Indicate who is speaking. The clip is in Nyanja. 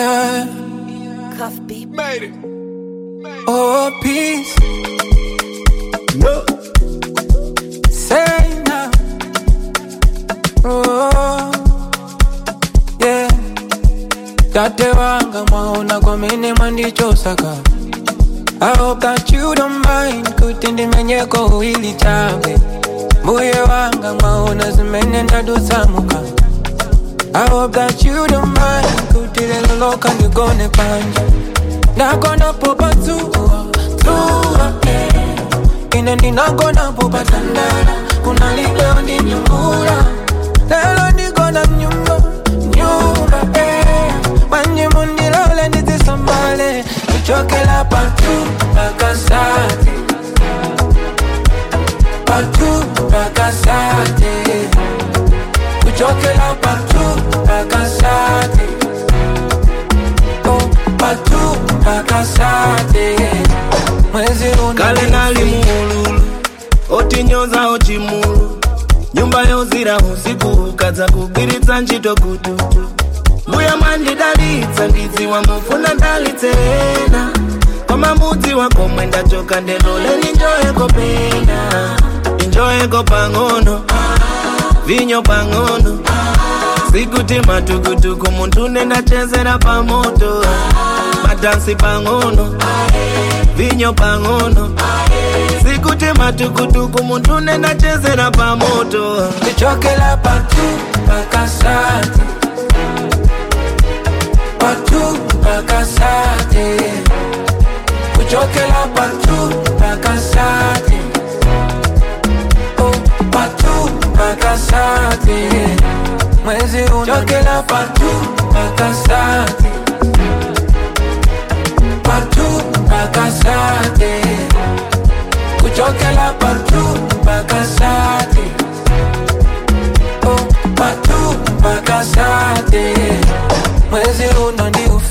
Speaker 1: Yeah.
Speaker 2: Cuff beat.
Speaker 3: Made it.
Speaker 1: Oh, peace.
Speaker 3: No.
Speaker 1: Say now. Oh, yeah. Tate wanga mwaona kwa mene mwandichosaka I hope that you don't mind kutindi menyeko uili chabe Mbuye wanga mwaona zimene ndadusamuka I hope that you don't mind kutile loloka ndigone panja Ndakona popa tuwa, tuwa, yeah Ine ninakona popa tandala Kuna libeo ndi nyungula Lelo niko na nyumba, nyumba, eh Manye mundilole nizisambale Kuchokela patu, pakasate Patu, pakasate Kuchokela patu, pakasate Oh, patu, pakasate Mwezi
Speaker 3: kale nali muululu otinyoza ochimulu nyumba yozira usiku ukadza kugwiritsa ntchito kututu mbuya mwandidalitsa ndidziwa mufuna ndalitserena koma mudzi wakomwe ndachoka ndendoleni njoyeko pena injoyeko pang'ono vinyo pang'ono sikuti matukutuku munthu ndendachezera pamoto madansi pang'ono vinyo pang'ono sikuti matukutuku munthu ndendachezera pamoto
Speaker 1: Kuchokela patu, pakasate Patu, pakasate Kuchokela patu, pakasate Oh, patu, pakasate Mwezi unachokela patu, pakasate Patu, pakasate Kuchokela patu, pakasate Oh, patu, pakasate Mwezi uno ndi ufi